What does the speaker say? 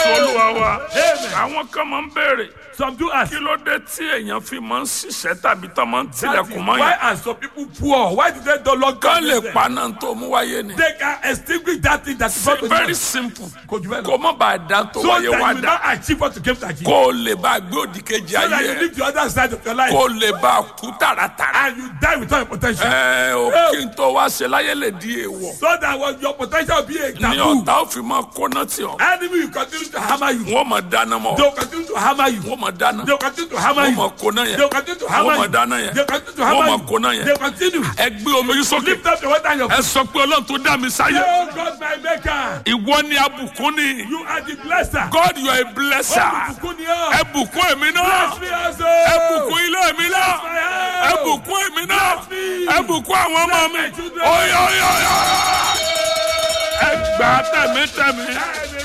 jésù olúwa wa Amen. àwọn kan máa ń béèrè Some do ask. kí ló dé tí èèyàn fi máa ń ṣiṣẹ́ tàbí tán máa ń That is tilẹ̀kùn mọ́ why yẹn are some people poor? Why did they don't lock kán down lè business? paná tó mú wáyé ni They can extinguish that thing that is not very simple Kò jù bẹ́ẹ̀ lọ. kó má bàa dá tó So that wáyé you wá will dá not achieve what you came to achieve. kó o lè bá gbé òdì kejì So that ayé you ẹ live the other side of your life. kó o lè bá kú tààràtàrà And you die without your potential. ẹ o kí n tó wá ṣe láyé lè di èèwọ̀ So that was your potential will be a ní taboo. ọ̀tá ò fi máa kóná tì ọ́ Enemy will continue to hammer you. wọ́n máa dáná mọ́ They will continue to hammer you. wọ́n máa dáná They will continue to hammer wọ́n you. máa kóná yẹn They will continue to hammer wọ́n máa you. dáná yẹn They will continue to wọ́n hammer máa you. kóná yẹn They will continue. ẹ gbé omi yín sókè Lift up your water and your ẹ sọ pé ọlọ́run tó dá mi sáyé Oh God, my maker. ìwọ ni abùkún ni You are the blesser. God you are a blesser Olùbùkún ni ọ́. ẹ bùkún èmi náà Bless me also. ẹ bùkún ilé mi náà Bless my house. ẹ bùkún èmi náà Bless me. ẹ bùkún àwọn ọmọ mi Bless my children. oyoyoyo ẹ gbà tẹ̀mítẹ̀mí Ẹ